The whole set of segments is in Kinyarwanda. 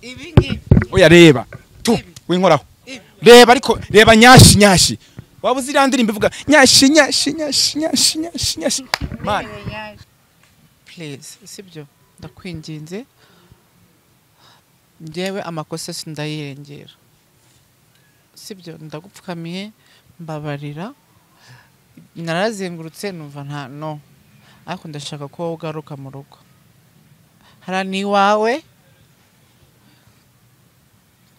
ibi ngibi oya reba tu Ibi. winkoraho Ibi. reba ariko reba nyashi nyashi waba uzi iriya ndirimbo ivuga nyashi nyashi nyashi nyashi nyashi nyashi mani purize sibyo ndakwinginze ngewe amakosa sindayirengera sibyo ndagupfukamiye mbabarira narazengurutse numva nta no ariko ndashaka ko wowe ugaruka mu rugo hariya ni iwawe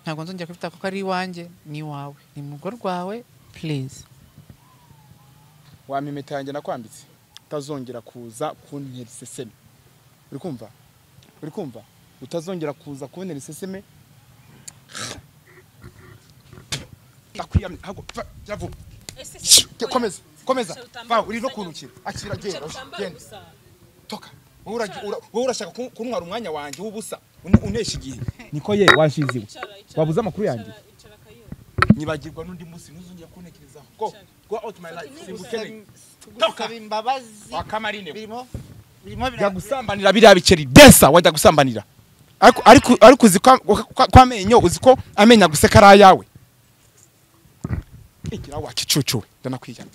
ntabwo nzongera kubita kuko ari iwanjye ni iwawe ni mu rugo rwawe purize wampa impeta yanjye nakwambitse utazongera kuza kuntera iseseme uri kumva uri kumva utazongera kuza kuntera iseseme ndakwiyamye hago va jya vuba Jya, komeza komeza va uri no kuntukira akira genda genda toka wowe uragi- ura- wowe urashaka kun- kuntwara umwanya wanjye w'ubusa un- unesha igihe niko ye washiziwe wabuze amakuru yanjye nyibagirwa n'undi munsi ntuzongera kuntekerezaho go go out my life simbukeneye Toka. Gusaba imbabazi wakamarine we. birimo birimo jya bira- gusambanira biriya bikeri densa wajya gusambanira ariko ariko ariko uzi kwa- kwa- ko amenyo uzi ko amenyo aguseka ari ayawe igira wakicucuwe ndanakwijyana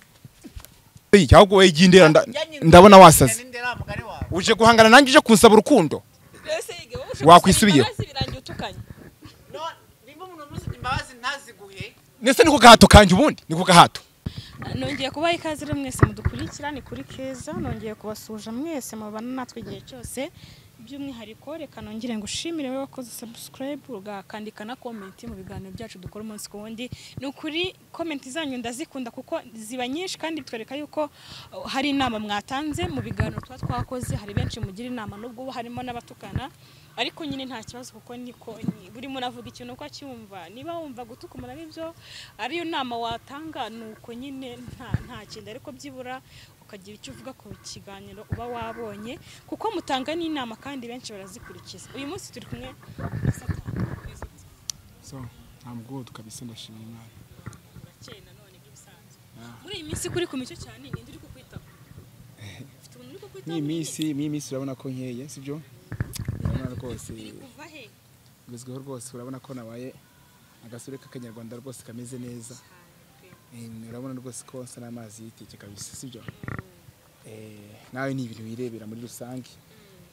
Ey, ahubwo wowe ijya indera nda- ndabona wasaze Ndera mugari wawe. uje guhangana nanjye uje kunsaba urukundo Wakwisubiyeho. No, nimba umuntu umusabye imbabazi ntaziguhe ndetse ni ku gahato kanjye ubundi ni ku gahato nongeye kubaha ikaze rero mwese mudukurikira ni kuri keza nongeye kubasuhuza mwese mubana natwe igihe cyose by'umwihariko reka nongere ngo ushimire wowe wakoze subscribe ugakandika na komenti mu biganiro byacu dukora umunsi ku wundi ni ukuri komenti zanyu ndazikunda kuko ziba nyinshi kandi bitwereka yuko uh, hari inama mwatanze mu biganiro tuba twakoze hari benshi mugira inama n'ubwo ubu harimo n'abatukana ariko nyine nta kibazo kuko niko ni- buri muntu avuga ikintu uko acyumva niba wumva gutuka umuntu ari byo ariyo nama watanga ni uko nyine nta nta kindi ariko byibura ukagira icyo uvuga ku kiganiro uba wabonye kuko mutanga n'inama kandi benshi barazikurikiza uyu munsi turi kumwe na satani so ntamugode kabisa ndashimira imana urakeye nanone nk'ibisanzwe muri iyi minsi kuri ku mico cyane ninde uri kukwitaho ufite umuntu uri kukwitaho n'iyi muri iyi minsi n'iyi minsi urabona ko nkeye sibyo urabona rwose minsi? Iri kuva he ngezweho rwose urabona ko nabaye agasore k'akanyarwanda rwose kameze neza Eh, urabona rwose ko nsa n'amazi y'iteke kabisa sibyo Eh, nawe ni ibintu wirebera muri rusange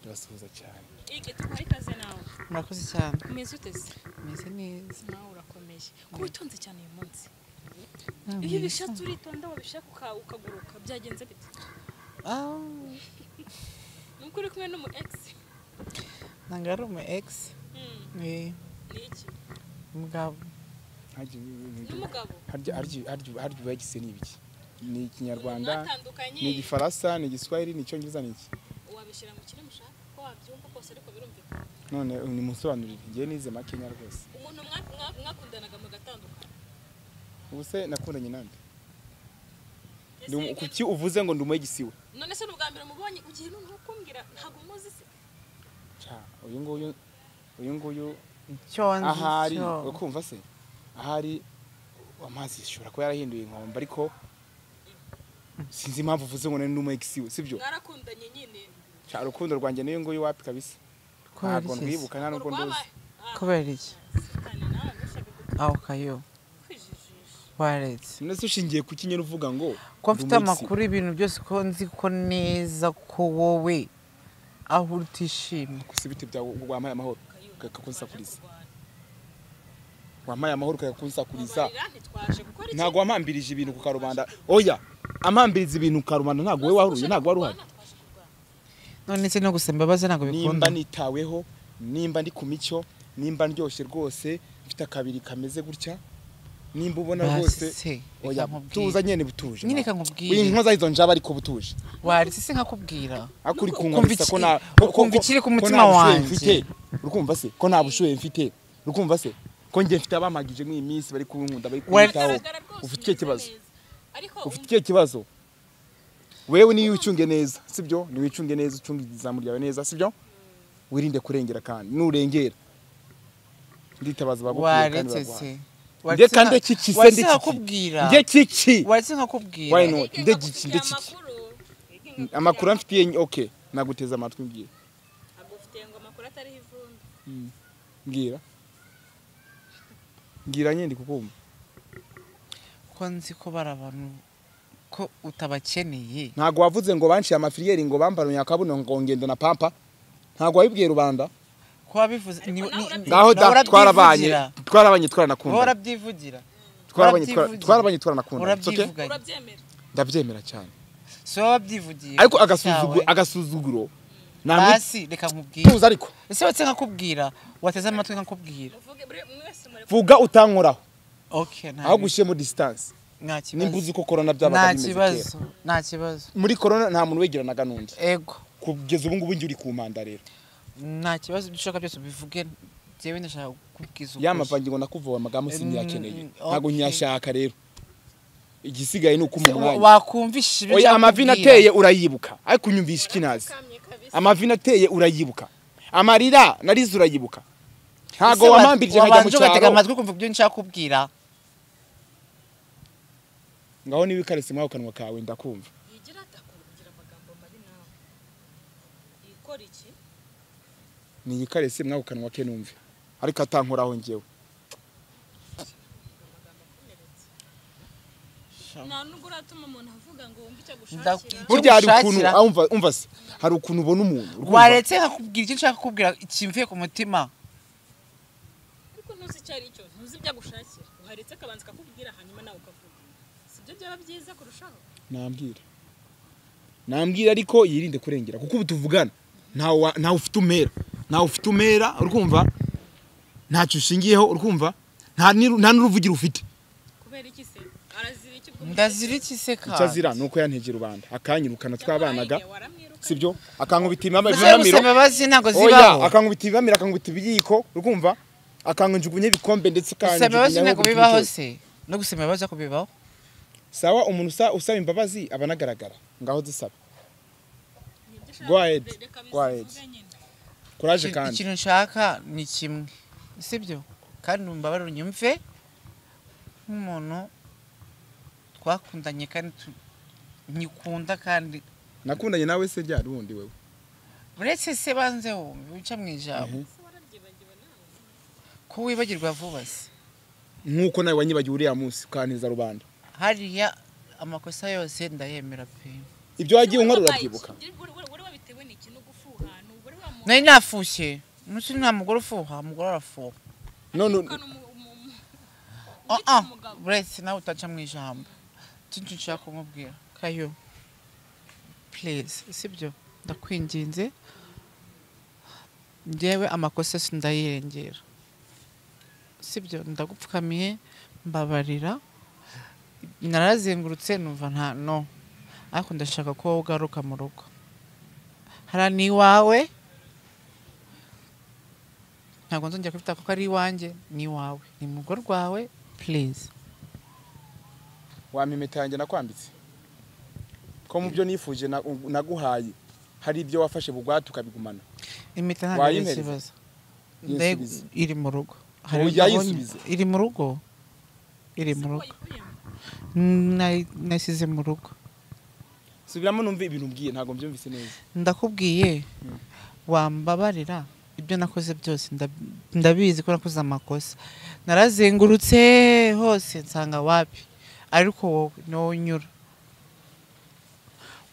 ndabasuhuza cyane Ege, tuguha ikaze nawe murakoze cyane umeze uteze meze neza nawe urakomeje kuba witonze cyane uyu munsi iyo ubishatse uritonda wabishaka uka- ukaguruka byagenze bite Ah, ni uko uri kumwe n'umu egisi ntabwo ari umu egisi ni ni iki umugabo Harya ibi- ibi- ni ibi- umugabo harya- harya- harya- harya ubagise ni ibiki ni ikinyarwanda ni mwatandukanye igifaransa ni igiswahili ni icyongereza ni iki wabishyira mu kintu mushaka ko wabyumva kose ariko birumvikana none ni musobanurire ngewe nize makenya rwose umuntu mwa- mwa- mwakundanaga mugatandukana ubu se nakundanye nande Ndi Ese umu- reka- kuki uvuze ngo ndi umwegisiwe none se ni ubwa mbere mubonye ugiye noneho kumbwira ntabwo muzi se Cya, uyu nguyu uyu nguyu icyo ahari cyo. ukumva se ahari amazi ashobora kuba yarahinduye inkombe ariko sinzi impamvu uvuze ngo nari n'umwegisi we sibyo mwarakundanye nyine Cya, urukundo rwanjye n'uyu nguyu wapi kabisa Kubera ntabwo iki se? ndwibuka nta nubwo urwaba nduzi kubera iki satani nawe ntushaka aho kayo kwijijisha waretse none se ushingiye ku kinyera uvuga ngo ko mfite amakuru ibintu byose ko nzi ko neza ko wowe aho uri utishimye gusa ibiti byawe wamaye amahoro ukakunsakuriza wamaye amahoro ukakunsakuriza mubarira ntitwaje gukora iki ntabwo wampambirije ibintu ku karubanda oya ampambiriza ibintu ku karubanda ntabwo wowe waruye ntabwo wari uhari twaje kurwana none se no gusaba imbabazi ntabwo bikunda nimba nitaweho nimba ndi ku mico nimba ndyoshye rwose mfite akabiri kameze gutya nimba ubona rwose Basetse, oya reka nkubwire. butuza nyene butuje Nyine nawe. reka nkubwire. Uyu nkoza izo njaba ariko butuje waretse se nkakubwira ariko uri Kumva kunkumvisa iki- ko na ukumva ikiri ku mutima wanjye. mfite urukumva se ko nta bushoye mfite urukumva se ko njye mfite abamagije mu iminsi bari kunkunda bari Wari- kuntaho Ugaragara rwose ufite ikihe umeze kibazo neza. ariko ufite ikihe kibazo wewe niyo ucunge neza sibyo niwe ucunge neza ucunge izamu ryawe neza sibyo wirinde kurengera kandi nurengera nditabaza abagukwiye kandi waretse se baguha Waretse nde kandi nka- kiki se waretse nde kiki nkakubwira nde kiki waretse nkakubwira Why not? wigenga nde kiki nde kukubwira kiki amakuru wigenga amakuru kukubwira amfitiye ok naguteze amatwi ngiye agufitiye ngo amakuru atariho ivumbi mbwira mbwira nyine ndi kukumva ko nzi ko bari abantu ko utabakeneye ntabwo wavuze ngo banciye amafiliyeri ngo bambaruye akabuno ngo ngendo na pampa ntabwo wabibwiye rubanda ko wabivuze ni- nawe ni- urabyivugira. ngaho da nawe twarabanye urabyivugira. twarabanye wowe twaranakundana urabyivugira twarabanye urabyivugira. twarabanye twaranakundana it's okay? urabyivuganye urabyemera ndabyemera cyane si wowe wabyivugiye ariko cyawe. agasuzugu- agasuzuguro ntamwifuza basi reka nkubwire ariko ese wese nkakubwira wateze amatwi nkakubwira uvuge buri umwe wese muri vuga utankoraho okay nta aho gushyiramo disitanse nta nimba kibazo uzi ko korona byabaga nta bimeze kera kibazo nta kibazo muri korona nta muntu wegeranaga n'undi ego kugeza ubu ngubu njye uri ku mpanda rero nta kibazo ibyo ushaka byose ubivuge njyewe ndashaka kukubwiza ukuri. yamavange ngo nakuvaho amagambo Mm, sinyakeneye okay. ntabwo nyashaka rero igisigaye ni uko Se- wa- umunwa wakumvisha ibyo oya nshaka amavi kubwira. nateye urayibuka ariko unyumvisha ikinazi kamye kabisa amavi nateye urayibuka amarira narize urayibuka ntabwo Ese wa- wamambirije nkajya mu wabanje ugatega cyaro amatwi kumva ibyo nshaka kubwira ngaho niba ikarese mwaho kanwa kawe ndakumva yigira atakora kugira amagambo mabi nawe ikora iki ni ikarese mwaho kanwa ke numve ariko atankoraho njyewe nta nubwo uratuma umuntu avuga ngo wumve icyo agushakira Ndaku- burya hari ukuntu ugushakira. ah, umva umva se hari ukuntu ubona umuntu urumva? waretse nkakubwira icyo nshaka kukubwira kimvuye ku mutima ariko ntuzi icyo ari cyo ntuzi ibyo agushakira uharetse akabanza akakubwira hanyuma nawe ukavuga si byo byaba byiza kurushaho nambwira nambwira ariko yirinde kurengera kuko ubu tuvugana ntawe wa- ntawe ufite umera ntawe ufite umera urumva ntacyo ushingiyeho urumva nta n'iru- nta n'uruvugiro ufite kubera iki se arazira iki ubwo ndazira iki se icyo azira ni kandi uko yantegerubanda akanyirukana twabanaga Yabaye, waramwiruka si byo akankubita imibamba Ese gusaba ibiramiro imbabazi ntabwo zibaho oya akankubita ibibamiro akankubita ibiyiko urumva akanjugunya ibikombe ndetse gusaba imbabazi akanjugunyaho ntabwo buri bibaho kintu cyose. se no gusaba imbabazi ariko bibaho sawa umuntu usa- usaba imbabazi aba anagaragara ngaho zisaba ni ibyo ushaka. Go ahead, Reka go ahead. bizivuge nyine. kuraje Ikintu- kandi ikintu nshaka ni kimwe sibyo kandi umbabarire unyumve nk'umuntu twakundanye kandi tu- nyikunda kandi nakundanye nawe se ryari ubundi wewe uretse se banze wumve wica mu ijambo Ese wararyibagiwe nawe ko wibagirwa vuba se nk'uko nawe wanyibagiwe uriya munsi ukantiza rubanda hariya amakosa yose ndayemera pe ibyo wagiye unkora Wabaye urabyibuka iki? Wari- wari- wari wabitewe n'iki no gufuha ni uwari wamuha nari nafushye umunsi nta mugore ufuha umugore arafuha none ukana umu- umu- umu- Ah, ah, umugabo. uretse nawe utaca mu ijambo kintu nshaka kumubwira kayo purize sibyo ndakwinginze ngewe amakosa si ndayirengera sibyo ndagupfukamiye mbabarira narazengurutse numva nta no ariko ndashaka ko wowe ugaruka mu rugo hariya ni iwawe ntabwo nzongera kubita kuko ari iwanjye ni iwawe ni mu rugo rwawe purize wamimeta yanjye nakwambitse ko mu byo nifuje na- naguhaye hari ibyo wafashe bugwate ukabigumana impeta ntabwo ari Wayimpereza? ikibazo Yisubize. Ndayig- iri mu rugo Hari Ubu ibyo nabonye- yayisubize? iri mu rugo iri mu rugo Nayi- nayisize mu rugo subiramo numve ibintu umbwiye ntabwo mbyumvise neza ndakubwiye wambabarira ibyo nakoze byose nda- ndabizi ko nakoze amakosa narazengurutse hose nsanga wapi ariko wowe niwo unyura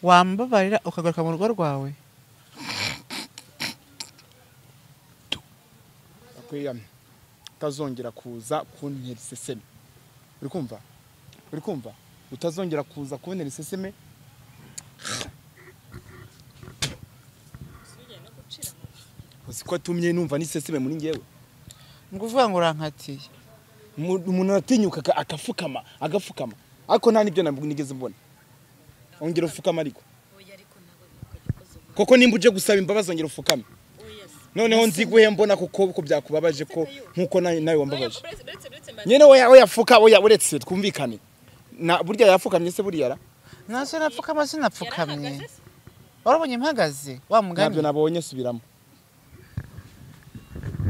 wambabarira ukagaruka mu rugo rwawe akweyame utazongera kuza kuntera iseseme uri kumva uri kumva utazongera kuza kubonera iseseme Usubirane no gucira amaboko. uzi ko atumye numva n'iseseme muri ngewe ni ukuvuga ngo urankatiye Umu- umuntu aratinyuka aka- akafukama agafukama ariko nta n'ibyo nabwo nigeze mbona ongera ufukama ariko Oya, ariko nawe ntabwo agikoze ubu. koko nimba uje gusaba imbabazi ongera ufukame Oya, si. noneho nziguhe mbona kuko ko byakubabaje ko nkuko na- nawe wambabaje Oya, uretse- uretse- uretse mbaza- nyene oya oya fuka oya uretse twumvikane na burya yafukamye se burya ra nase napfukama sinapfukamye yarahagaze se? warabonye mpagaze wa mugani ntabyo nabonye subiramo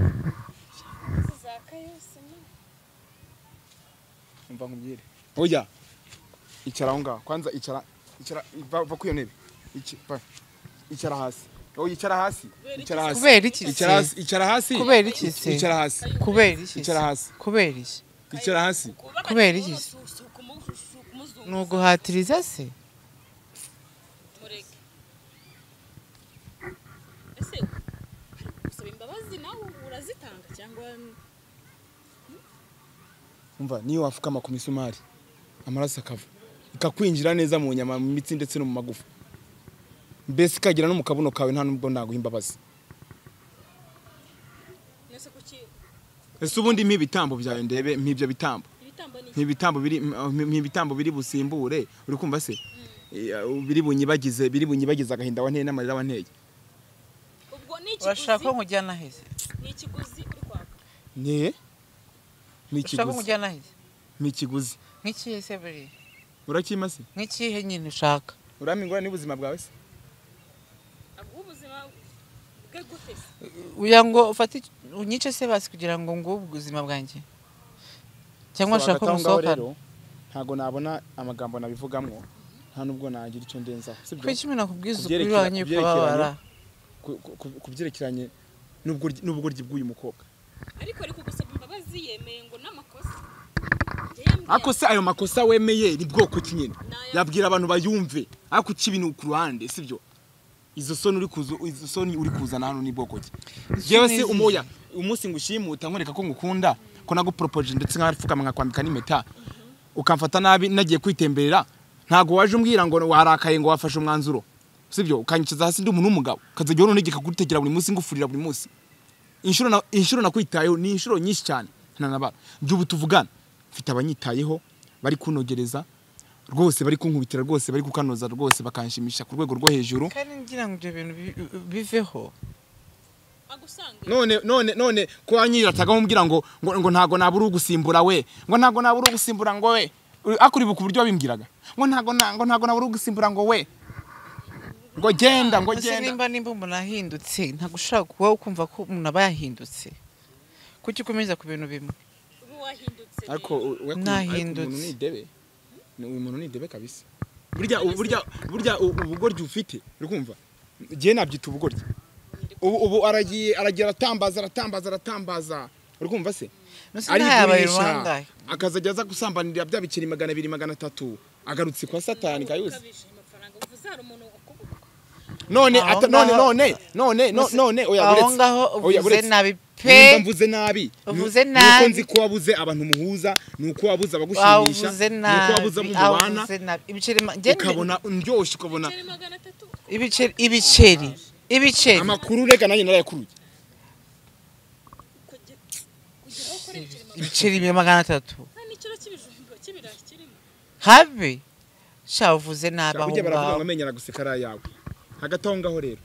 Izi za kayose ni- umva nkubwire oya icara aho ngaho kwanza icara icara va- va kwiyo ntebe Iki- va. icara hasi wowe yicara hasi icara hasi kubera iki se icara hasi icara hasi kubera iki se icara hasi kubera iki se Icara hasi. kubera iki icara hasi Kubera iki se? ni uguhatiriza se mureke ese gusaba imbabazi nawe urazitanga cyangwa umva niyo wafukama ku misumari amaraso akava ikakwinjira neza mu nyama mu mitsi ndetse no mu magufa mbese ikagera no mu kabuno kawe nta nubwo naguha imbabazi nese kuki ese ubundi nk'ibitambo byawe ndebe nk'ibyo bitambo ibitambo ni iki nk'ibitambo biri nk'ibitambo biri busimbure uri kumva se Eh, biri bunyibagize biri bunyibagize agahinda wanteye n'amarira wanteye ubwo ni urashaka ikiguzi ko nkujyana heza ni ikiguzi uri kwaka ne ni urashaka ko ikiguzi nkujyana heza ni ikiguzi nk'ikihe se buriya urakima se nk'ikihe nyine ushaka urampa ingorane y'ubuzima bwawe se ahubwo ubuzima bwe gute se uya ngo ufate iki- unyice se basi kugira ngo ngubwe ubuzima bwanjye cyangwa So, ushaka ko hagati aho ngaho musohokana rero, ntago nabona amagambo nabivugamo nta nubwo nagira icyo ndenzaho sibyo kuki umuntu akubwiza ukuri kubyerekera- wanyu ukababara ku- ku- ku- ku byerekeranye n'ubwuryi- n'ubugoryi bw'uyu mukobwa ariko ari kugusaba imbabazi yemeye ngo n'amakosa ariko se ayo makosa wemeye ni bwoko ki nyine N'aya- yabwira abantu bayumve ariko uca ibintu ku ruhande sibyo izo soni uri kuza izo soni uri kuzana hano ni bwoko ki yewe se izihe? umoya umunsi ngo ushimuta nkwereka ko ngukunda ko nagupropose ndetse nkarapfukama nkakwambika n'impeta ukamfata nabi nagiye kwitemberera ntago waje umbwira ngo warakaye ngo wafashe umwanzuro sibyo ukanyicaza hasi ndi umuntu w'umugabo ukazajya wona unegeka kugutegera buri munsi ngufurira buri munsi inshuro na- inshuro nakwitayeho ni inshuro nyinshi cyane ntanabara by'ubu tuvugana mfite abanyitayeho bari kunogereza rwose bari kunkubitira rwose bari kukanoza rwose bakanshimisha ku rwego rwo hejuru kandi ngira ngo ibyo bintu bi- biveho agusange none none none ko wanyiratagaho umbwira ngo ngo, ngo ntago nabura ugusimbura we ngo ntago nabura ugusimbura ngo we Uri- ariko uribuka uburyo wabimbwiraga ngo ntago na- ngo ntago nabura ugusimbura ngo we ngo genda ngo Ese genda nimba nimba umuntu ahindutse ntabwo ushobora kuba ukumva ko umuntu aba yahindutse kuki ukomeza ku bintu bimwe ubu wahindutse ariko u- we- Nahindutse. ariko umuntu ni idebe Ni- uyu muntu ni idebe kabisa burya burya burya u- ubugoryi ufite uri kumva ngiye nabyita ubugoryi ubu ubu aragiye aragiye aratambaza aratambaza aratambaza uri kumva se Nonese ntayabaye arigurisha rubangahe akazajya aza gusambanira bya bikeri magana abiri magana atatu agarutse kwa satani kayuzi ukabije amafaranga uvuze hari umuntu ukubuka none Aho ata- none ngaho- none none no- Nonese none oya aho buretse. ngaho Oya, uvuze buretse. nabi Nimba pe mvuze nabi Uvuze ni- ni uko nabi. nzi ko wabuze abantu muhuza ni uko wabuze abagushimisha wavuze ni uko nabi wabuze abo mubana wavuze nabi ibiceri ma- njye ndi- ukabona ndyoshye ukabona yari magana atatu ibiceri ibiceri ibiceri amakuru reka nanjye narayakuruye kugira kugira aho ukorera ikirimo ibiceri bibiri magana atatu nta n'ikiro cy'ibijumba cy'ibirayi kirimo habe sha uvuze nabi Shaka aho burya baravuga ngo ngaho amenyera guseka ari ayawe hagati aho ngaho rero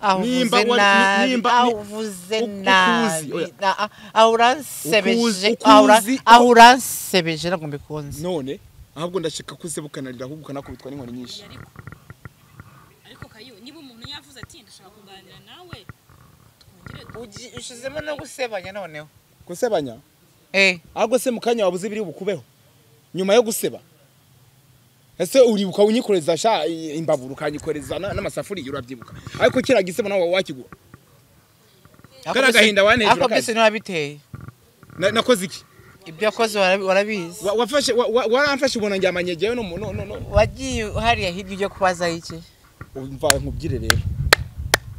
aho nimba uvuze wari- nabi nimba- aho ni- uvuze uko uzi, nabi oya. Na- ah, aho uransebeje Uko uzi- aho ura- uko uzi- aho uransebeje ntabwo mbikunze none ahubwo ndashaka ko usebukanarira ahubwo ukanakubitwa n'inkoni nyinshi ariko ariko kayo niba umuntu yavuze ati ndashaka kuganira nawe twongere Ugi- ushizemo no gusebanya noneho gusebanya eh ahubwo se mu kanya wabuze ibiri bukubeho nyuma yo guseba ese uribuka unyikoreza sha imbabura ukanyikoreza na- n'amasafuriya urabyibuka ariko kiriya gisebo nawe wakigura ako Kariya byose- gahinda wanejura ako byose kaje. ntiwabiteye Na- nakoze iki ibyo wakoze warabi- warabizi Wa- wafashe wa- wa- waramfashe ubona njyamanye jyewe no mu- no no no wagiye hariya hirya ujya kubaza iki umva nkubwire rero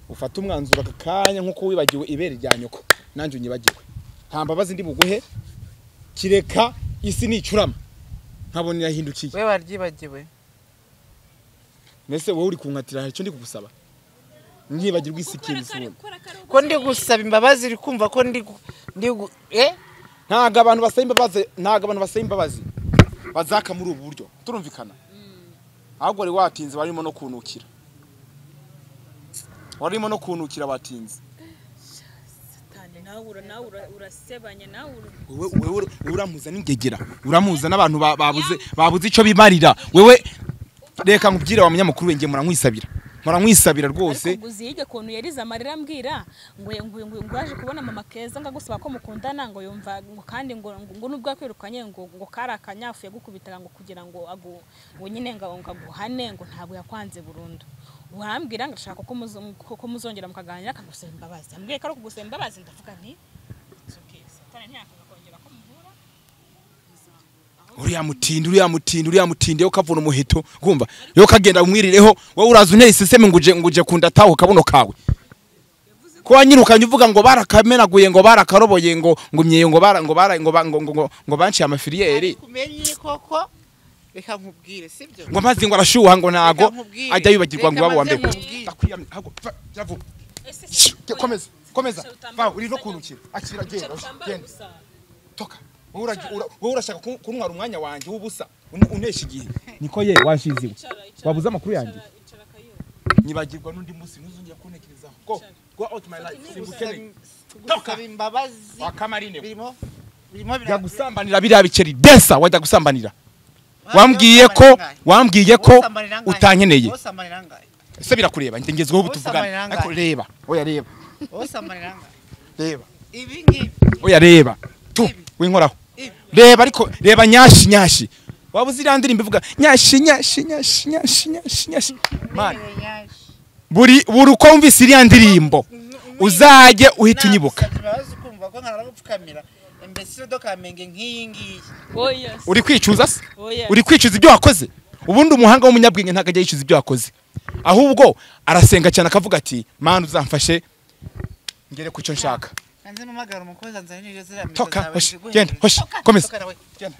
ufate umwanzuro aka kanya nk'uko wibagiwe ibere rya nyoko nanjye unyibagiwe nta mbabazi ndi buguhe kireka isi nicurama nkabona irahindukiye we waryibagiwe mbese wowe uri kunkatira hari icyo ndi kugusaba ntibagirwa isi ikindi isubira ko ndi gusaba imbabazi uri kumva ko ndi gu- ndi gu- eh ntabwo abantu basaba imbabazi ntabwo abantu basaba imbabazi bazaka muri ubu buryo turumvikana ahubwo wari watinze warimo no kunukira warimo no kunukira watinze satani nawe ura nawe ura- urasebanya nawe ura- wowe wowe wowe uramuza n'ingegera uramuza n'abantu ba- babuze babuze icyo bimarira wewe reka nkubwire wa munyamakuru wenge muranywisabira muranywisabira rwose ariko guzi yige kuntu yarize amarira ambwira ngo ngo ngo ngo yaje kubona mama keza ngo agusaba ko mukundana ngo yumva ngo kandi ngo ngo ngo nubwo yakwirukanye ngo ngo kari akanyafu yagukubitaga ngo kugira ngo agu ngo nyine ngo ngo aguhane ngo ntabwo yakwanze burundu wambwira ngashaka ko muzo- ko- ko muzongera mukaganira akagusaba imbabazi ambwiye ko ari ukugusaba imbabazi ndavuga nti "It's okay, satani ntiyakanga kongera ko muhura uriya mutindi uriya mutindi uriya mutindi yo kavuna umuhito kumva yo kagenda umwirireho wowe uraza unteye iseseme ngo uje ngo uje kundataho kabuno kawe ko wanyirukanye uvuga ngo barakamenaguye ngo barakaroboye ngo ngo imyeyo ngo bara ngo bara ngo ba- ngo ngo ngo- ngo banciye amafiliyeri kumenye koko reka nkubwire sibyo ngo amazi ngo arashuha ngo ntago Reka nkubwire. ajya yibagirwa ngo Reka iwabo wa maze mbere nkubwire. Ndakwiyamye. Hagu- fa- jya vuba. ese Shh, komeza komeza va uri no kuntukira akira genda genda gusa toka wowe uragi- ura- wowe urashaka kun- kuntwara umwanya wanjye w'ubusa un- unesha igihe niko ye washiziwe wabuze amakuru yanjye icara kayo nyibagirwa n'undi munsi ntuzongere kuntekerezaho go go out my life simbukeneye gusaba imbabazi wakamarine birimo birimo jya biragira- gusambanira biriya biceri desa wajya gusambanira wambwiye ko Wosambanira wambwiye ko ngahe? utankeneye Wosambanira ngahe? ese birakureba ngezweho ubu Wosambanira tuvugana angahe? ariko reba oya reba Wosambanira ngahe? reba ibi ngibi oya reba tu Ibi. winkoraho Ibi. reba ariko reba nyashi nyashi waba uzi iriya ndirimbo ivuga nyashi nyashi nyashi nyashi nyashi nyashi mani Ntereye yaje. buri buri uko wumvise iriya ndirimbo uzajye uhita unyibuka Nagusabye imbabazi ukumva ko nkaragupfukamira imbese dokamenge nk'iyi ngiyi oya se, uri kwicuza se oya uri kwicuza ibyo wakoze ubundi umuhanga w'umunyabwenge ntabwo ajya yicuza ibyo wakoze ahubwo arasenga cyane akavuga ati mani uzamfashe ngere ku cyo nshaka hanze mpamagara umukozi anzanira ibyo ziriya mizo toka zawe hoshi ziguhe genda hejuru. hoshi komeza Toka nawe. genda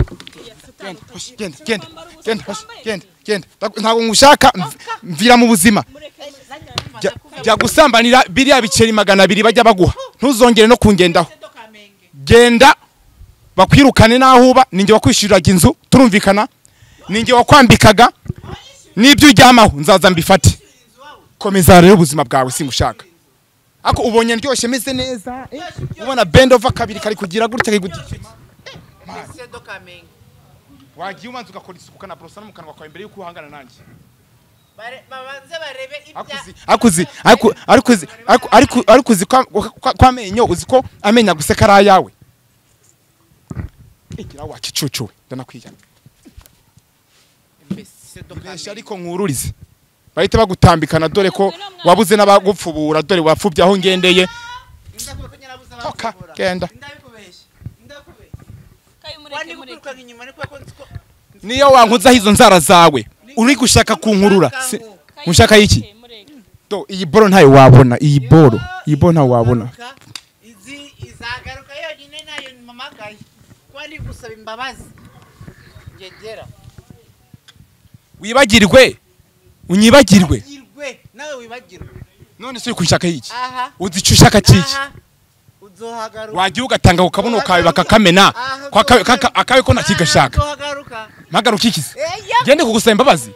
genda hoshi genda genda genda hoshi genda genda Ntabwo- ntabwo ngushaka mv- mvira mu buzima Jya- jya gusambanira biriya biceri magana abiri bajya baguha ntuzongere no kungendaho Mbese dokamenge. genda bakwirukane n'aho uba ninjye wakwishyuriraga inzu turumvikana ninjye wakwambikaga n'ibyo uryamaho nzaza mbifate komeza rero ubuzima bwawe singushaka ako ubonye ndyoshye meze neza eh, ubona bendova kabiri kari kugira gutya kari kugira iki? Mbese dokamenge. wagiye ubanza ugakora isuku ukanaborosa no mu kanwa kawe mbere y'uko uhangana nanjye Bare- babanze barebe ibya- ariko uzi- ariko uzi- ariko- ariko uzi- ariko- ariko- ariko uzi kwa- kwa- kw'amenyo uzi ko amenyo aguseka ari ayawe igira wakicucuwe ndanakwiyana Mbese dokamenge. Ibeshya ariko nkururize bahita bagutambikana dore ko wabuze n'abagupfubura dore wapfubye aho ngendeye Ndakubwira ko nyirabuze Toka, abakubura. genda. Ndabikubeshya. Ndakubeshya. kayo mureke Wani mureke gukurukana inyuma ni kubera ko nzi ko- niyo wankuzaho izo nzara zawe uri gushaka kunkurura Si- Kayo, ushaka iki mureke, mureke. Do, iyi boro ntayo wabona iyi boro iyi boro ntayo wabona Ingaruka, izi izagaruka yonyine nayo mpamagaye kuba ari gusaba imbabazi ngegera wibagirwe unyibagirwe irwe nawe wibagirwe none se uri kunshaka iki aha uzi icyo ushaka kiki aha uzohagaruka wagiye ugatanga ku kabuno kawe bakakamena Aha, Kwa akawe- kaka- akawe ko ntakigashaka aha, uzohagaruka mpagaruka ukikize eya ngende kugusaba imbabazi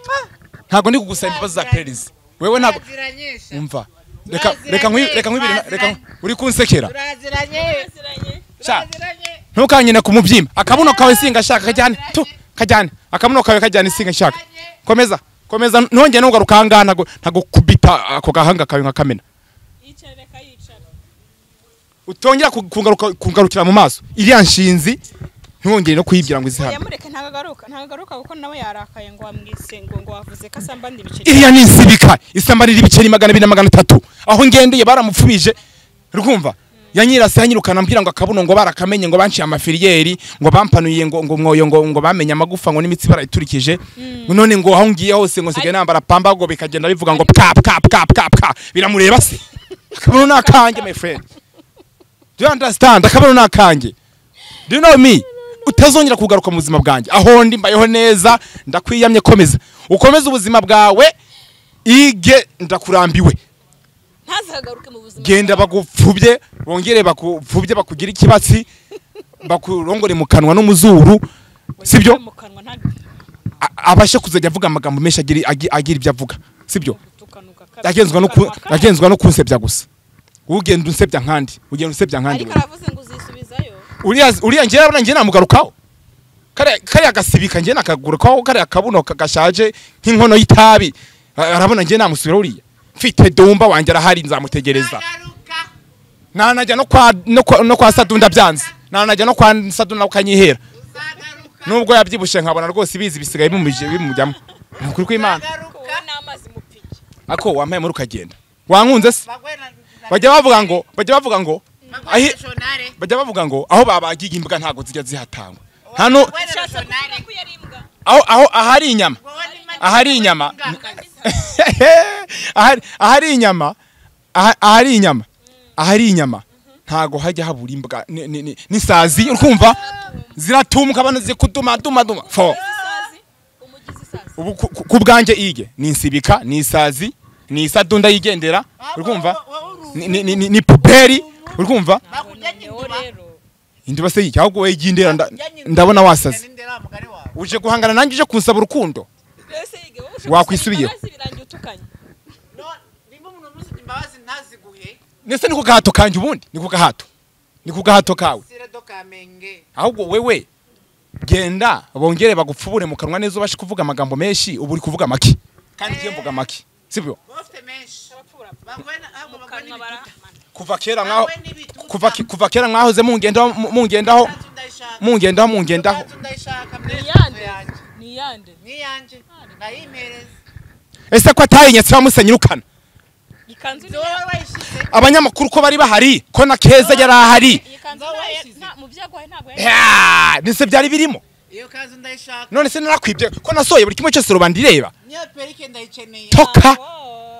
ntabwo ndi kugusaba imbabazi za pererezi wewe ntabwo turaziranyesha umva reka Baziranye, reka nkwi- reka nkwibire na- reka baziranye. uri kunsekera turaziranye Baziranye. Sha. turaziranye ntukanyine ku mubyimba akabuno kawe singashaka kajyane tu kajyane akabuno kawe kajyane singashaka komeza komeza ntongere nugaruka ahangaha ntago ntago kubita ako gahanga kawe nka kamena yicara reka yicara utongera ku- kungaruka kungarukira mu maso iriya nshinzi ntongere no kuyibwira ngo izihane yamureke ntagaruka ntagaruka kuko nawe yarakaye ngo wamwise ngo ngo wavuze ko asambana ibiceri iriya ni insibika isambanira ibiceri magana abiri na magana atatu aho ngendeye baramupfubije rwumva yanyirase yanyirukana ambwira ngo akabuno ngo barakamenye ngo banciye amafiliyeri ngo bampanuye ngo ngo mwoyo ngo ngo bamenye amagufa ngo n'imitsi barayiturikije none ngo aho ngiye hose ngo sigaye nambara pamba ngo bikagenda bivuga ngo pka pka pka pka pka biramureba se akabuno ni akanjye my friend do you understand akabuno ni akanjye do you know me utazongera kugaruka mu buzima bwanjye aho ndi mbayeho neza ndakwiyamye komeza ukomeze ubuzima bwawe ige ndakurambiwe ntazagaruke mu buzima genda bagupfubye bongere bakupfubye bakugire ikibatsi bakurongore mu kanwa no mu zuru sibyo mu kanwa nta A- abashe kuzajya avuga amagambo menshi agira agi- agira ibyo avuga sibyo gutukanuka agenzwa no ku- agenzwa no kunsebya gusa ugenda unsebya nkandi ugenda unsebya nkandi ariko aravuze ngo uzisubizayo uriya uriya njye urabona njye namugarukaho kariya kariya gasibika njye nakagurukaho kariya kabuno ka- gashaje nk'inkono y'itabi A- arabona njye namusubira uriya mfite dumba wanjye arahari nzamutegereza Uzagaruka. nanajya no kwa no kwa, no kwa sadunda byanze nanajya no kwa sadunda ukanyihera Uzagaruka. nubwo yabyibushe nkabona rwose ibizi bisigaye bimubije bimujyamo nukuri kw'imana Uzagaruka. n'amazi mu piki ako wampaye muri ukagenda wankunze se bajya bavuga ngo bajya bavuga ngo ahi- bajya bavuga ngo aho babagiye imbwa ntabwo zijya zihatangwa hano aho aho ahari inyama ahari inyama ahari ahari inyama aha- ahari inyama ahari inyama ntago hajya habura imbwa ni- ni- ni- n'isazi urumva ziratumka bano zikuduma duma duma fo ubu ku- ku- ku bwanjye ige ni insibika ni isazi ni isadunda yigendera urumva ni- ni- ni- ni ni puberi urumva indiba se yiki ahubwo wowe yigendera nda- ndabona wasaze uje guhangana nanjye uje kunsaba urukundo Wakwisubiye. ndetse ni ku gahato kanjye ubundi ni ku gahato ni ku gahato kawe ahubwo wewe genda bongere bagupfubure mu kanwa neza ubashe kuvuga amagambo menshi ubu uri kuvuga make kandi ngiye mvuga make sibyo kuva kera mwaho kuva ke- kuva kera mwahoze mungendaho mu- mungendaho mungendaho mungendaho niyande niyanje nayimereza ese ko atayinyatse bamusenyirukana ikanzu ibyo wowe wayishyize abanyamakuru ko bari bahari ko na keza yari ahari ikanzu mu byago ntabwo Ya, nise byari birimo iyo kanzu ndayishaka none se narakwibye ko nasohoye buri kimwe cyose rubanda ireba niyo perike ndayikeneye toka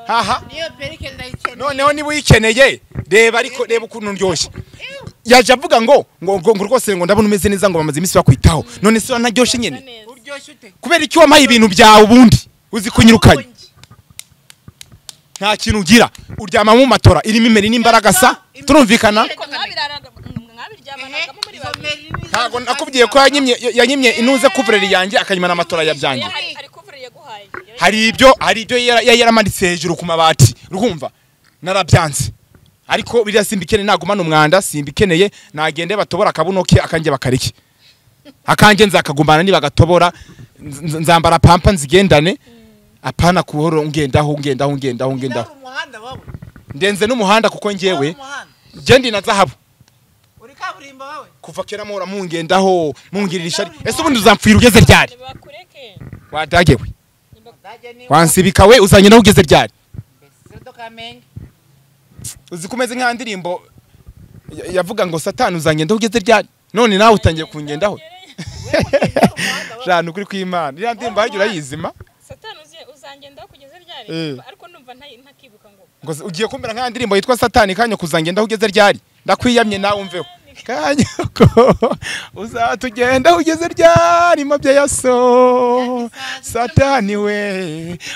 haha niyo perike ndayikeneye noneho niba uyikeneye reba ariko reba ukuntu ndyoshye yaje avuga ngo ngo ngo ngo rwose ngo ndabona umeze neza ngo bamaze iminsi bakwitaho none se wanaryoshye nyine uryoshye ute kubera iki wampaye ibintu byawe ubundi uzi kunyirukanya nta kintu ugira uryama mu matora irimo imeri n'imbaraga sa turumvikana mwabiryamanaga muri babiri ntabwo nakubwiye ko yanyimye yanyimye inuze kuvureri yanjye akanyimana amatora yabyanjye hari hari kuvureri yaguhaye hari ibyo hari ibyo yari yari yaramanitse hejuru ku mabati urumva narabyanze ariko biriya simbikeneye nagumana umwanda simbikeneye nagende batobora akabuno ke akanjye bakarike akanjye nzakagumbana nibagatoborara nzambara pampa nzigendane apana kuhoro ngendaho ngendaho ngendaho ngendaho umuhanda wowe ndenze n'umuhanda kuko Wowe ngewe umuhanda ngendi na zahabu uri kaburimbo wowe kuva kera muhora mungendaho mungirira ishari ese ubundi uzampfira ugeze ryari bakureke wadagewe ndajya niwe wansibika we uzanye nawe ugeze ryari sirudo kamenge uzi ko umeze nka ndirimbo ya- yavuga ngo satani uzangenda ugeze ryari none nawe utangiye kungendaho jana ukuri kw'imana iriya ndirimbo hajya urayizima satani uzi- uzangendaho kugeza ryari Eh. ariko numva nta- ntakibuka ngo ngo se- ugiye kumera nka ndirimbo yitwa satani kanya kuzangendaho ugeze ryari ndakwiyamye nawe umveho kanya ko uzatugendaho ugeze ryari mabye ya so satani we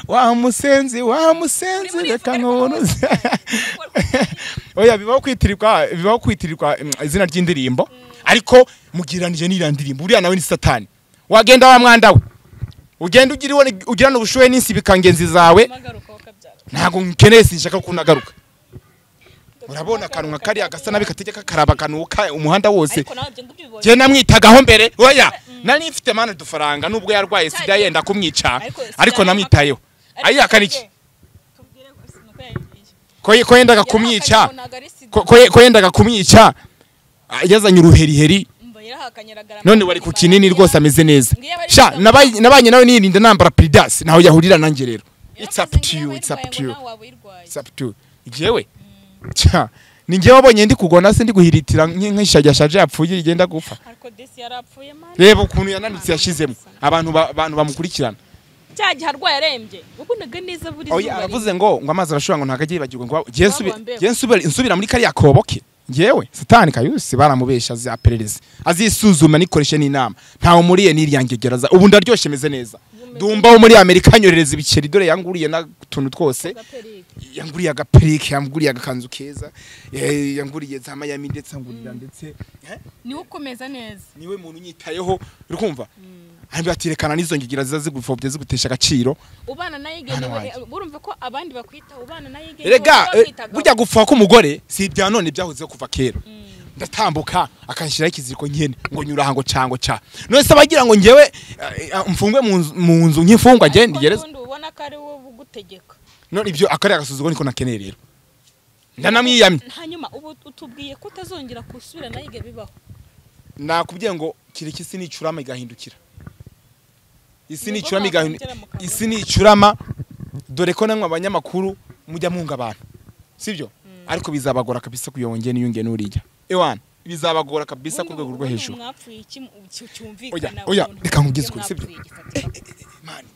wa musenzi wa musenzi reka nkubunuze oya bibaho kwitirirwa bibaho kwitirirwa mm, izina ry'indirimbo ariko mugiranije n'iriya ndirimbo uriya nawe ni satani wagenda wa mwanda we ugenda ugiriwe ugirana ubushuhe n'insibikangezi zawe magaruka wakabyara ntabwo nkeneye sinshaka ko unagaruka urabona akanwa kariya gasa nabi kategeka karaba kanuka umuhanda wose ariko nawe ibyo ngibyo ubibonye njye namwitagaho mbere oya nari mfite mani udufaranga nubwo yarwaye sida yenda kumwica Ariko sida ariko namwitayeho ayihakana iki tubwire gusa nuko yagiye. ko ye- ko yendaga Yarahakanye kumwica ngo ntabwo ari sida. ko- ko ye- ko yendaga kumwica ah, yazanye uruheriheri Mba yarahakanye aragarama none wari ku kinini rwose ameze neza sha nabaye nabanye nawe nirinda nambara piridas naho yahurira nanjye rero it's up to you it's up to you it's up to you jewe cha ni njyewe wabonye ndi kugona se ndi guhiritira nk'ishajyashaje yapfuye rigenda gupfa ariko desi yarapfuye mani reba ukuntu yananutse yashizemo abantu ba- abantu bamukurikirana cya gihe arwaye arembye wabonaga neza buri oya aravuze ngo ngo amazi arashobora ngo ntago ajye yibagirwa ngo ngiye nsubira- Bagombewe. ngiye nsubira nsubira muri kariya koboke ngewe satani kayusi baramubesha azaperereze azisuzuma nikoreshe n'inama ntawe muriye n'iryangegeraza ubu ndaryoshye meze neza dumba wo muri amerika anyorereza ibiceri dore yanguriye n'utuntu twose yanguriye agaperike yanguriye agakanzu keza eh, yanguriye za mayami ndetse angurira ndetse niwe ukomeza neza niwe muntu unyitayeho uri kumva arambwira ati rekana n'izo ngigira ziza zigupfobya zigutesha agaciro ubana nayo Hano igenewe wanjye. urumva ko abandi bakwitaho ubana nayo igenewe rega eh, bakwitagaho. burya gupfa k'umugore si ibya none byahozeho kuva kera ndatambuka akanshyiraho ikiziriko nyine ngo nyura aha ngo ca ngo ca none se abagira ngo ngewe eh, eh, mfungwe mu nzu- mu nzu nk'imfungwa njye Ariko ndigereza n'ubundi ubona ko ari wowe ugutegeka none ibyo akariya gasuzuguro niko nakeneye rero ndanamwiyamye hanyuma ubu utubwiye ko utazongera gusubira nayo ibyo bibaho nakubwiye ngo kireke isi nicurama igahindukira isi Ni nicurama ngombwa igahindu- kongera mu kanwa. isi nicurama dore ko namwe abanyamakuru mujya mwunga abantu sibyo ariko bizabagora kabisa kuyobonge n'iyunge n'urijya ewana bizabagora kabisa ku rwego rwo hejuru mwapfuye iki oya cyumvikana oya reka nkubwize ukuri sibyo mwapfuye gifatika mani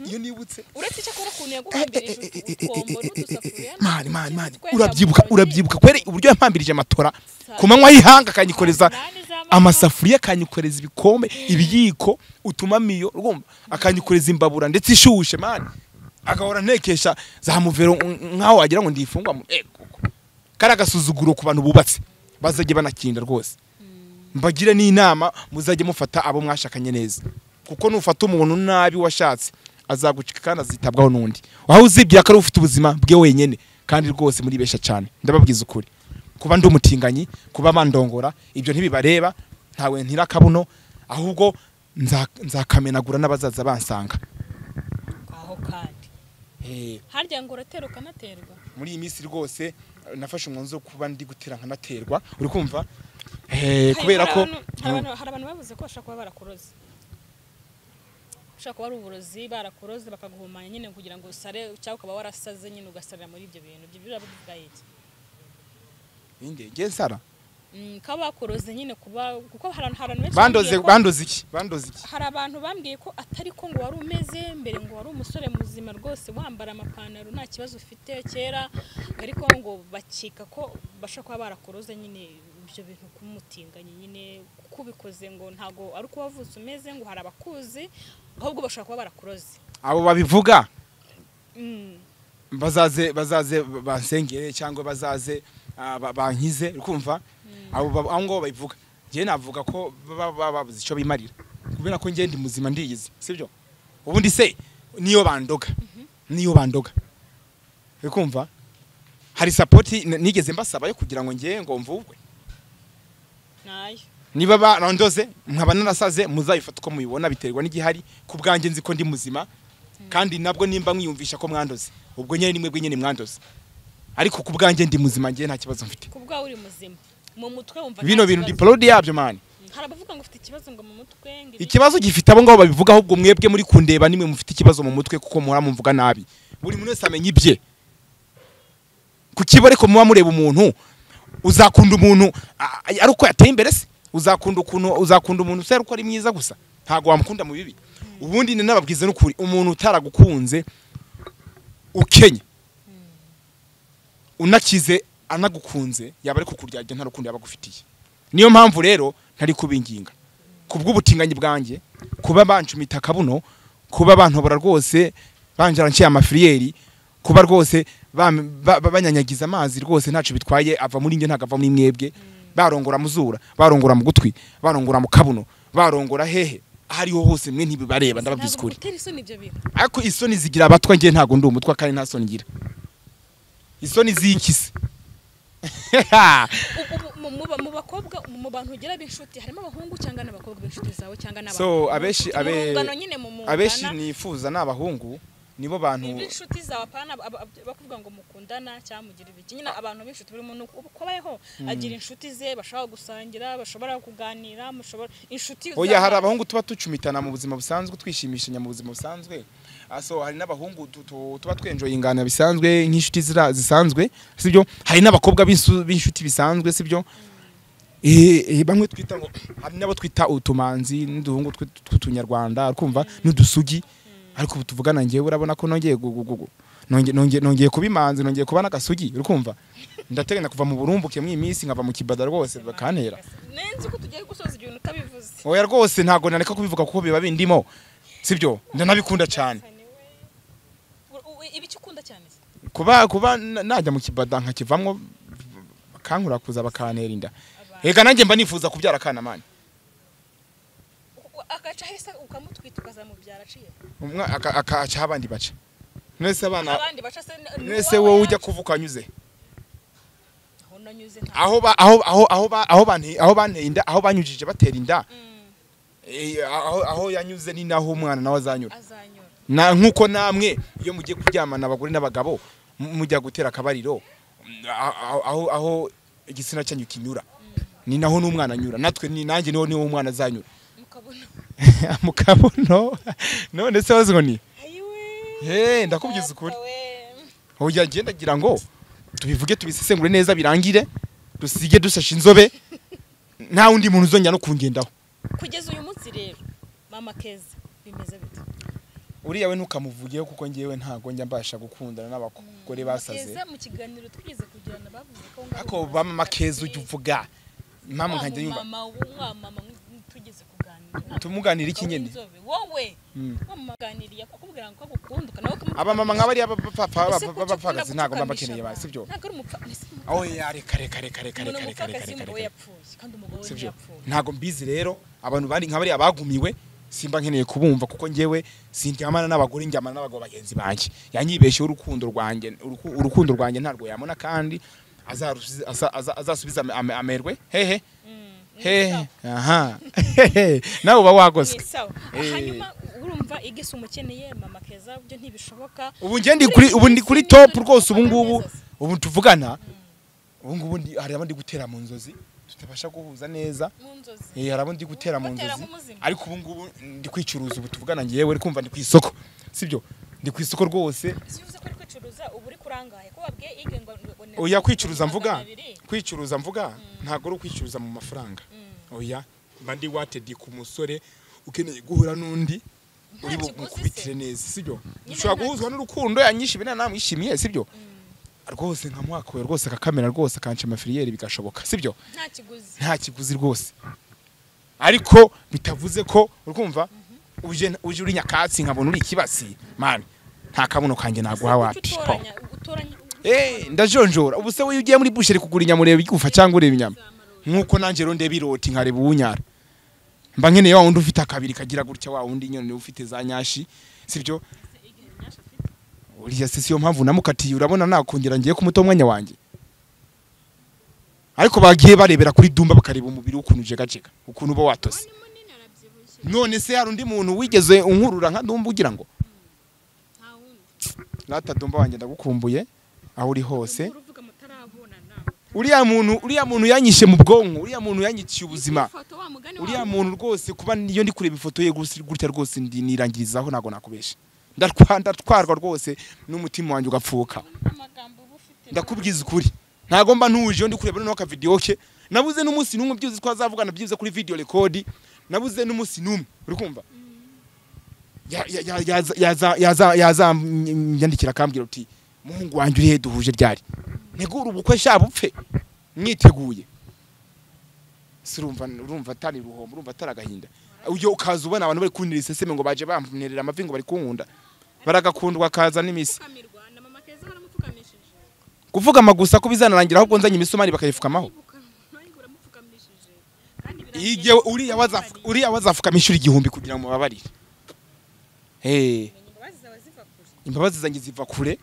iyo nibutse uretse icyakora ukuntu yaguhambirije utwombo n'udusafuriya mani mani mani n'utwenda urabyibuka mu ntoki, urabyibuka kwere uburyo yampambirije amatora ku manywa y'ihanga akanyikoreza Umunani z'amanywa. amasafuriya akanyikoreza ibikombe ibiyiko utumamiyo urumva akanyikoreza imbabura ndetse ishushe mani agahora ntekesha za muvero nk'aho wagira ngo ndifungwa mu- eh, koko. kari agasuzuguro ku bantu bubatse bazajye banakinda rwose mbagire n'inama muzajye mufata abo mwashakanye neza kuko nufata umuntu nabi washatse azagucika kandi azitabwaho n'undi aho uzibwira ko ari ufite ubuzima bwe wenyine kandi rwose muribeshya cyane ndababwiza ukuri kuba ndi umutinganyi kuba bandongora ibyo ntibibareba ntawe ntira akabuno ahubwo nza- nzakamenagura n'abazaza bansanga aho kandi Eh, harya ngo uratera ukanaterwa muri iyi minsi rwose nafashe umwanzuro wo kuba ndi gutera nkanaterwa uri kumva Eh, kubera Hari ko abantu- hari abantu- hari abantu bavuze ko bashobora kuba barakuroze ushobora kuba ari uburozi barakuroze bakaguhumanya nyine kugira ngo usare cyangwa ukaba warasaze nyine ugasarira muri ibyo bintu ibyo biba bivuga iki Inde, nge nsara Mm, kuba bakuroze nyine kuba kuko hari abantu- hari abantu benshi bandoze bambwiye ko- bandoze iki bandoze iki hari abantu bambwiye ko atari ko ngo wari umeze mbere ngo wari umusore muzima rwose wambara amapantaro nta kibazo ufite kera ariko ngo bakeka ko bashobora kuba barakuroze nyine ibyo bintu kumutinganye nyine kuko ubikoze ngo ntago ari uko wavutse umeze ngo hari abakuzi ahubwo bashobora kuba barakuroze abo babivuga Mm. bazaze bazaze bansengere cyangwa bazaze ah, ba- bankize kumva abo ba- abo ngabo babivuga njye navuga ko baba baba babuze icyo bimarira kubera ko njye ndi muzima ndiyizi sibyo ubundi se niyo bandoga niyo bandoga uri kumva hari sapoti n- nigeze mbasaba yo kugira ngo njye ngo mvubwe nayo niba barandoze nkaba narasaze muzabifata uko mubibona biterwa n'igihari ku bwanjye nzi ko ndi muzima kandi nabwo nimba mwiyumvisha ko mwandoze ubwo nyine nimwe bwenyine mwandoze ariko ku bwanjye ndi muzima njye nta kibazo mfite ku bwawe uri muzima mu mutwe wumva nta bino bintu ndi kibazo. parodi yabyo mani Mm, hari abavuga ngo ufite ikibazo ngo mu mutwe ngo ibi- ikibazo gifite abo ngabo babivuga ahubwo mwebwe muri kundeba nimwe mufite ikibazo mu mutwe kuko muhora mumvuga nabi buri muntu wese amenya ibye ku kibo ariko muba mureba umuntu uzakunda umuntu a- a- ari uko yateye imbere se uzakunda ukuntu uzakunda umuntu se ari uko ari mwiza gusa ntabwo wamukunda mu bibi ubundi ni n'ababwiza n'ukuri umuntu utaragukunze ukenye unakize anagukunze yaba ari kukuryarya nta rukundo yaba agufitiye niyo mpamvu rero ntari kubinginga ku bw'ubutinganyi bwanjye kuba banshumita akabuno kuba bantobora rwose banjara nshyira amafiriyeri kuba rwose bam- ba- ba- banyanyagiza amazi rwose ntacyo bitwaye ava muri njye ntabwo ava muri mwebwe barongora mu zura barongora mu gutwi barongora mu kabuno barongora hehe aho ariho hose mwe ntibibareba ndababwiza ntabwo ukuri bigutera isoni ibyo bintu ariko isoni zigira abatwa ngiye ntabwo ndi umutwa kandi nta soni ngira isoni zikise Ubu- mu- mu ba- mu bakobwa mu bantu ugira b'inshuti harimo abahungu cyangwa n'abakobwa b'inshuti zawe cyangwa n'abahungu so abenshi Mu abe- rungano nyine mu mungana abenshi nifuza ni abahungu nibo bantu b'inshuti zawe apana ab- ab- bakuvuga ngo mukundana cyangwa mugira ibiki nyine abantu b'inshuti burimo ni uko ubu kubayeho agira inshuti ze bashobora gusangira bashobora kuganira mushobora inshuti oya z'abana. hari abahungu tuba ducumitana mu buzima busanzwe twishimishanya mu buzima busanzwe Ah, so hari n'abahungu tu- tu- tuba twenjoye ingana bisanzwe nk'inshuti zira- zisanzwe sibyo hari n'abakobwa b'insu- b'inshuti bisanzwe sibyo Eh, eh, bamwe twita ngo hari n'abo twita utumanzi n'uduhungu tw- tw'utunyarwanda kumva n'udusugi ariko ubu tuvugana njyewe urabona ko nongeye gu- gu- gu- gu- nonge- nonge- nongeye kuba imanzi nongeye kuba n'agasugi uri kumva ndateganya kuva mu burumbuke mw'iyi minsi nkava mu kibada rwose bakantera nenzi ko tugiye gusoza ibintu utabivuze oya rwose ntabwo nareka kubivuga kuko biba bindimo sibyo ndanabikunda cyane U- u- ibi icyo ukunda cyane se? kuba kuba na- najya mu kibada nkakivamo bakankura kuza bakantera inda reka nanjye mba nifuza kubyara akana mani U- u- agaca hesa ukamutwita ukazamubyara aciye Umwa- aka- akacaho abandi baca mwese abana abandi baca se ni- ni mwese uwawe wowe ujya yacu. kuva ukanyuze aho nanyuze nta aho ba- aho aho aho ba- aho bante- aho banteye inda aho banyujije batera inda Eh, aho aho yanyuze ni naho umwana nawe azanyura azanyura na nkuko namwe iyo mugiye kuryamana abagore n'abagabo mu- mujya gutera akabariro mm, a- a- aho aho igitsina cyanyu kinyura ni naho n'umwana anyura natwe ni nanjye niho niho umwana azanyura mukabona mu kabuno none se wazo ni ayiwe he ndakubwiza ukuri oya njye ndagira ngo tubivuge tubisesengure neza birangire dusige dusashe inzobe nta wundi muntu uzongera no kungendaho kugeza uyu munsi rero mama keza bimeze bite uriya we ntukamuvugeho kuko ngewe ntago njya mbasha gukundana n'abagore basaze keza mu kiganiro twigeze kugirana bavuze ko ngaho ariko ba mama keza ujya uvuga mama nkanjya nyumva mama wa mama tugeze kuganira tumuganira iki nyine Inzobe, wowe Mm. wamuganiriye akakubwira ngo ko agukunda ukanawe abamama nk'abari abapfapfa Ese ko abapfakazi ukunda ntabwo mba gupfukamisha mbakeneye ba abantu? sibyo ntabwo ari umupfa ese ni umupfakazi. aho ya reka reka reka reka umuntu reka reka reka umupfakazi reka umugabo reka yapfuye kandi umugabo we sibyo ntiyapfuye ntabwo mbizi rero abantu bari nk'abari abagumiwe simba nkeneye kubumva kuko ngewe sindyamana n'abagore njyamana n'abagabo bagenzi banjye yanyibesheho urukundo rwanjye uruku- urukundo rwanjye ntarwo yabona kandi azarusize- aza- aza- azasubiza ame- ame- amerwe hehe hehe aha Hehe. nawe uba wagoswe Ni sawa Eh. hanyuma urumva igese umukeneye mama keza byo ntibishoboka ubu njye ndi kuri ubu ndi kuri top rwose ubu ngubu ubu tuvugana ubu ngubu ndi- hari abo ndi gutera mu nzozi tutabasha guhuza neza mu nzozi Eh, hari abo ndi gutera mu Gutera nzozi nk'umuzima. ariko ubu ngubu ndi kwicuruza ubu tuvugana ngewe uri kumva ndi ku isoko sibyo ndi ku isoko rwose si uvuze ko uri kwicuruza uba uri kurangaye ko wabwiye ige ngo ngo- ngo- oya kwicuruza mvuga abiri. kwicuruza mvuga ntabwo ari ukwicuruza mu mafaranga oya mba ndi watedi ku musore ukeneye guhura n'undi uri kiguzi se. bukubitire neza sibyo Nyine ushobora nta- guhuzwa n'urukundo yanyishimiye na namwishimiye sibyo rwose nkamuhakuwe rwose akakamera rwose akanca amafiliyeri bigashoboka sibyo nta kiguzi nta kiguzi rwose ariko bitavuze ko urumva uje uje uri nyakatsi nkabona uri ikibasi mani nta kabuno kanjye naguha wapi po utoranya utoranya Eh, ndajonjora ubu se wowe iyo ugiye muri busheri kugura inyama ureba igufa cyangwa ureba inyama nkuko nanjye rero ndeba iroti nkareba uwunyara mba nkeneye wa wundi ufite akabiri kagira gutya wa wundi nyine ufite za nyashi sibyo uriya se siyo mpamvu namukatiye urabona nakongera ngiye kumuta umwanya wanjye ariko bagiye barebera kuri dumba bakareba umubiri w'ukuntu ujegajega ukuntu uba watose none se hari undi muntu wigeze unkurura nka dumba ugira ngo rata dumba wanjye ndagukumbuye aho uri hose uruvuga mutarabonana uriya muntu uriya muntu yanyishe mu bwonko uriya muntu yanyiciye ubuzima ifoto wa mugani uriya muntu rwose kuba niyo ndi kureba ifoto ye gusa- gutya rwose ndi- nirangirizaho ntabwo nakubesha Ndatwa- ndatwarwa rwose n'umutima wanjye ugapfuka amagambo uba ufite ndakubwiza ukuri ntabwo mba ntuje iyo ndi kureba noneho akavidiyo ke nabuze n'umunsi n'umwe byibuze twazavugana byibuze kuri video record nabuze n'umunsi n'umwe uri kumva Ya- ya- ya- yaza- yaza- yaza- yazanyandikira akambwira uti muhungu wanjye uri he duhuje ryari ntegure ubukwe sha bupfe mwiteguye si urumva urumva atari ruhombo urumva atari agahinda ujye ukaza ubona abantu bari kunira iseseme ngo baje bamperera amavi ngo bari kunkunda baragakundwa akaza n'imisi pfukamirwa na mama keza baramupfukamishije kuvuga amagusa ko bizanarangira ahubwo nzanye imisumari bakayifukamaho baramupfukamishije kandi igihe uriya wazafu- uriya wazafukamisha igihumbi kugira ngo mubabarire Eh, imbabazi zaba ziva kure imbabazi zanjye ziva kure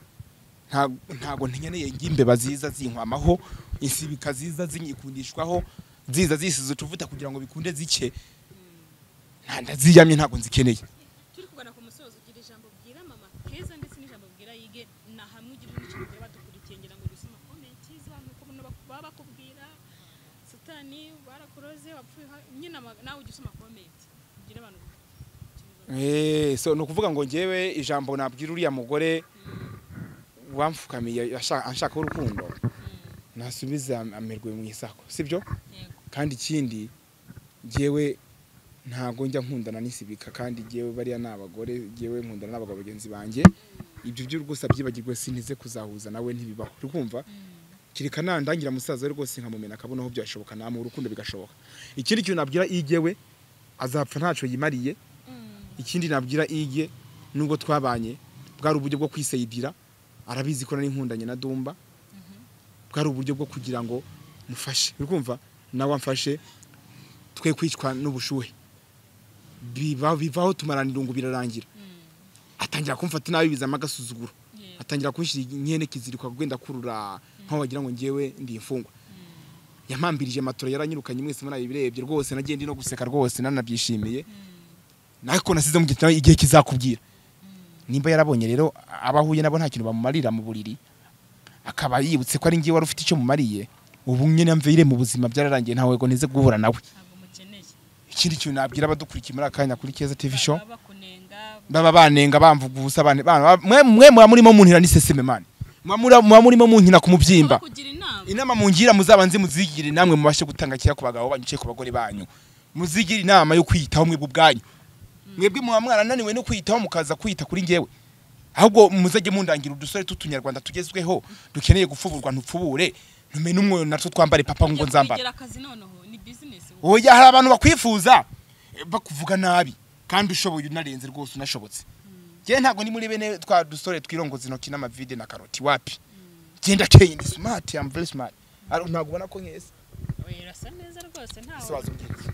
nta- ntago nkeneye ngimbe ziza zinkwamaho insibika ziza zinyikundishwaho ziza zisize utuvuta kugira ngo bikunde zike nta ndaziyamye ntago nzikeneye turi kugana ku musozo ugira ijambo bwira mama keza ndetse n'ijambo bwira yige na hamwe ugira n'ikintu ugira badukurikiye ngira ngo dusoma komenti z'abantu uko bano bak- baba bakubwira satani barakuroze wapfuye ha- nyine ama- nawe ujya usoma komenti ugira abantu Eh, so ni ukuvuga ngo ngewe ijambo nabwira uriya mugore wamfukamiye ashaka- anshakaho urukundo nasubiza amerwe mu isako sibyo Yego. kandi ikindi ngewe ntabwo njya nkundana n'isibika kandi ngewe bariya ni abagore ngewe nkundana n'abagabo bagenzi banjye ibyo byo rwose abyibagirwe sinteze kuzahuza nawe ntibibaho uri kumva kereka nandangira musaza we rwose nkamumena akabona aho byashoboka namuha urukundo bigashoboka ikindi kintu nabwira igewe azapfa ntacyo yimariye ikindi nabwira ige nubwo twabanye bwari uburyo bwo kwisayidira arabizi ko nari nkundanye na dumba bwari uburyo bwo kugira ngo mufashe uri kumva nawe amfashe twe kwicwa n'ubushuhe biba bivaho tumarana irungu birarangira atangira kumfata nabi bizamo agasuzuguro atangira kunshyira inkene kizirikwa wenda kurura nkaho wagira ngo ngewe ndi imfungwa yampambirije matora yaranyirukanye mwese muri birebye rwose nagiye ndi no guseka rwose nanabyishimiye nako nasize mu gitabo igihe kizakubwira nimba yarabonye rero abo ahuye nabo nta kintu bamumarira mu buriri akaba yibutse ko ari ngewe wari ufite icyo mumariye ubu nyine mvire mu buzima byararangiye ntawe ngo nize guhura nawe ntabwo mukeneye ikindi kintu nabwira abadukurikiye muri aka kanya kuri keza tv show bakunenga baba banenga bamvuga ubusa bane bana mwe mwe muba murimo muntira n'iseseme mani muba muri- muba murimo munkina ku mubyimba kugira inama inama mungira muzaba nzi muzigire namwe mubashe gutanga kera ku bagabo banyu cyangwa ku bagore banyu muzigire inama yo kwiyitaho mwebwe ubwanyu mwebwe muba mwarananiwe no kwiyitaho mukaza kwita kuri ngewe ahubwo muzajye mundangira udusore tw'utunyarwanda tugezweho dukeneye gupfuburwa ntupfubure ntume n'umwoyo natwo twambare papa ngo nzambara kugira akazi noneho ni bizinesi oya hari abantu bakwifuza eh, bakuvuga nabi kandi ushoboye unarenze rwose unashobotse njye ntabwo ni muri bene twa dusore twirongoza intoki n'amavide na karoti wapi genda keye ndi smart am very smart Ari- ntabwo ubona ko nkese urasa neza rwose ntawe Isabazo ngeretse.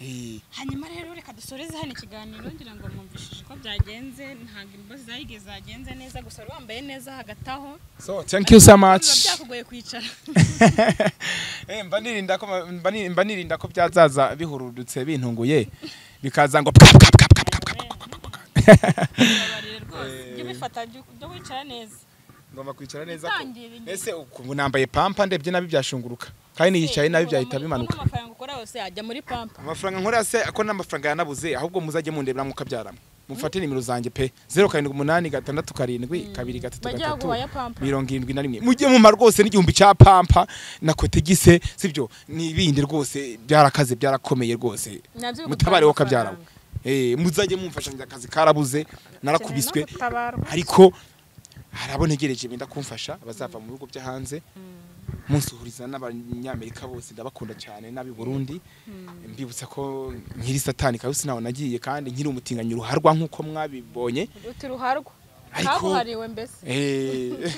Eh, hanyuma rero reka dusoreze hano ikiganiro ngira ngo mwumvishije uko byagenze ntabwo imbabazi zayigeze zagenze neza gusa wari wambaye neza hagati aho so thank you so much biba byakugoye kwicara Eh, mba nirinda ko ma- mba ni- mba nirinda ko byazaza bihurudutse bintunguye bikaza ngo pap, pap, pap, pap, pap, pap, pap, pap. babarire rwose jya ubifata jya wicara neza ngomba kwicara neza ko- Bitangire inyuma. ese ubu nambaye pampa ndebye nabi byashunguruka kandi niyicaye nabi byahita bimanuka n'amafaranga ukora yose yajya muri pampa amafaranga nkora se ako n'amafaranga yanabuze ahubwo muzajye mundebera mukabyaramo mufate nimero zanjye pe zeru karindwi umunani gatandatu karindwi kabiri gatatu Bajya gatatu baguha ya pampa. mirongo irindwi na rimwe mujye mumara rwose n'igihumbi cya pampa na kotegise sibyo n'ibindi rwose byarakaze byarakomeye rwose Nabyo bigutwara mutabareho amafaranga. kabyarawe Eh, muzajye mumfasha njye akazi karabuze narakubiswe Ukeneye no gutabarwa. ariko hari abo ntegereje benda kumfasha bazava mu bihugu byo hanze munsuhuriza n'abanyamerika bose ndabakunda cyane n'ab'i Burundi mbibutsa ko nkiri satani kabisa ntaho nagiye kandi nkiri umutinganyi ruharwa nk'uko mwabibonye uti ruharwa Ariko- kabuhariwe mbese Eh,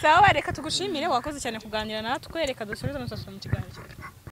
sawa reka tugushimire wakoze cyane kuganira natwe reka dusubize amasaso mu kiganiro